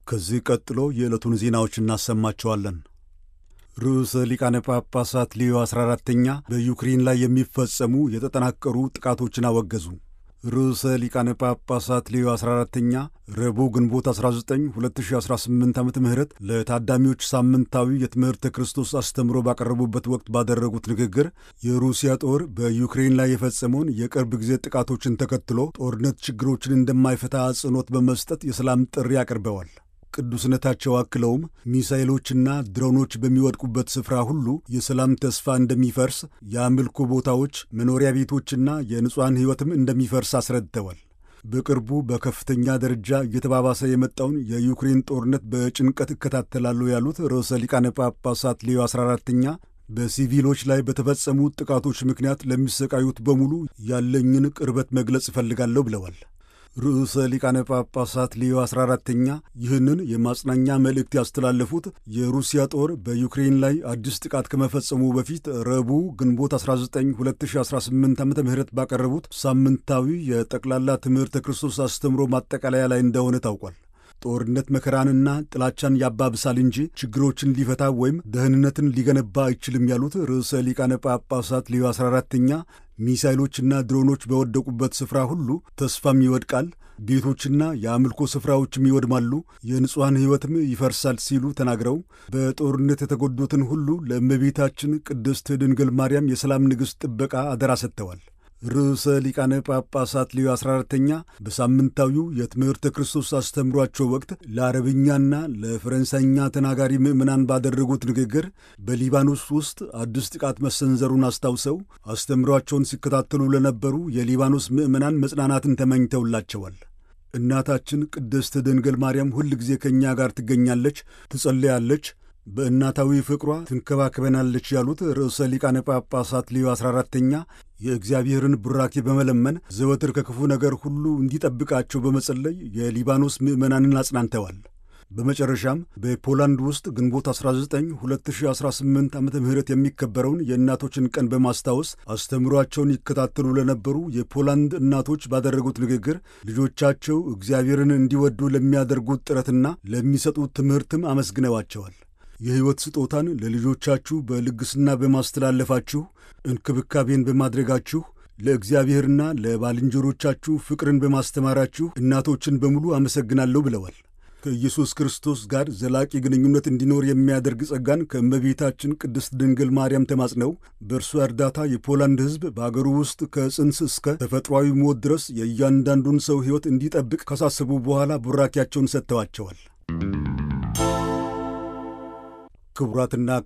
ከዚህ ቀጥሎ የዕለቱን ዜናዎች እናሰማቸዋለን። ርዕሰ ሊቃነ ጳጳሳት ሌዮ 14ተኛ በዩክሬን ላይ የሚፈጸሙ የተጠናከሩ ጥቃቶችን አወገዙ። ርዕሰ ሊቃነ ጳጳሳት ሌዮ 14ተኛ ረቡዕ ግንቦት 19 2018 ዓ ም ለታዳሚዎች ሳምንታዊ የትምህርተ ክርስቶስ አስተምሮ ባቀረቡበት ወቅት ባደረጉት ንግግር የሩሲያ ጦር በዩክሬን ላይ የፈጸመውን የቅርብ ጊዜ ጥቃቶችን ተከትሎ ጦርነት ችግሮችን እንደማይፈታ አጽንኦት በመስጠት የሰላም ጥሪ አቅርበዋል። ቅዱስነታቸው አክለውም ሚሳይሎችና ድሮኖች በሚወድቁበት ስፍራ ሁሉ የሰላም ተስፋ እንደሚፈርስ፣ የአምልኮ ቦታዎች፣ መኖሪያ ቤቶችና የንጹሐን ሕይወትም እንደሚፈርስ አስረድተዋል። በቅርቡ በከፍተኛ ደረጃ እየተባባሰ የመጣውን የዩክሬን ጦርነት በጭንቀት እከታተላለሁ ያሉት ርዕሰ ሊቃነ ጳጳሳት ሌዮ 14ተኛ በሲቪሎች ላይ በተፈጸሙ ጥቃቶች ምክንያት ለሚሰቃዩት በሙሉ ያለኝን ቅርበት መግለጽ እፈልጋለሁ ብለዋል። ርዕሰ ሊቃነ ጳጳሳት ሌዮ 14ተኛ ይህንን የማጽናኛ መልእክት ያስተላለፉት የሩሲያ ጦር በዩክሬን ላይ አዲስ ጥቃት ከመፈጸሙ በፊት ረቡዕ ግንቦት 19 2018 ዓ ም ባቀረቡት ሳምንታዊ የጠቅላላ ትምህርተ ክርስቶስ አስተምሮ ማጠቃለያ ላይ እንደሆነ ታውቋል። ጦርነት መከራንና ጥላቻን ያባብሳል እንጂ ችግሮችን ሊፈታ ወይም ደህንነትን ሊገነባ አይችልም ያሉት ርዕሰ ሊቃነ ጳጳሳት ሌዮ 14ተኛ ሚሳይሎችና ድሮኖች በወደቁበት ስፍራ ሁሉ ተስፋም ይወድቃል፣ ቤቶችና የአምልኮ ስፍራዎችም ይወድማሉ፣ የንጹሐን ሕይወትም ይፈርሳል ሲሉ ተናግረው በጦርነት የተጎዱትን ሁሉ ለእመቤታችን ቅድስት ድንግል ማርያም የሰላም ንግሥት ጥበቃ አደራ ሰጥተዋል። ርዕሰ ሊቃነ ጳጳሳት ሌዮ 14ተኛ በሳምንታዊው የትምህርተ ክርስቶስ አስተምሯቸው ወቅት ለአረብኛና ለፈረንሳይኛ ተናጋሪ ምዕመናን ባደረጉት ንግግር በሊባኖስ ውስጥ አዲስ ጥቃት መሰንዘሩን አስታውሰው አስተምሯቸውን ሲከታተሉ ለነበሩ የሊባኖስ ምዕመናን መጽናናትን ተመኝተውላቸዋል። እናታችን ቅድስት ድንግል ማርያም ሁል ጊዜ ከእኛ ጋር ትገኛለች፣ ትጸለያለች በእናታዊ ፍቅሯ ትንከባከበናለች ያሉት ርዕሰ ሊቃነ ጳጳሳት ሌዮ 14ተኛ የእግዚአብሔርን ቡራኬ በመለመን ዘወትር ከክፉ ነገር ሁሉ እንዲጠብቃቸው በመጸለይ የሊባኖስ ምዕመናንን አጽናንተዋል። በመጨረሻም በፖላንድ ውስጥ ግንቦት 19 2018 ዓ ም የሚከበረውን የእናቶችን ቀን በማስታወስ አስተምሯቸውን ይከታተሉ ለነበሩ የፖላንድ እናቶች ባደረጉት ንግግር ልጆቻቸው እግዚአብሔርን እንዲወዱ ለሚያደርጉት ጥረትና ለሚሰጡት ትምህርትም አመስግነዋቸዋል። የሕይወት ስጦታን ለልጆቻችሁ በልግስና በማስተላለፋችሁ እንክብካቤን በማድረጋችሁ ለእግዚአብሔርና ለባልንጀሮቻችሁ ፍቅርን በማስተማራችሁ እናቶችን በሙሉ አመሰግናለሁ ብለዋል። ከኢየሱስ ክርስቶስ ጋር ዘላቂ ግንኙነት እንዲኖር የሚያደርግ ጸጋን ከእመቤታችን ቅድስት ድንግል ማርያም ተማጽነው በእርሷ እርዳታ የፖላንድ ሕዝብ በአገሩ ውስጥ ከጽንስ እስከ ተፈጥሯዊ ሞት ድረስ የእያንዳንዱን ሰው ሕይወት እንዲጠብቅ ካሳሰቡ በኋላ ቡራኪያቸውን ሰጥተዋቸዋል። ክቡራትና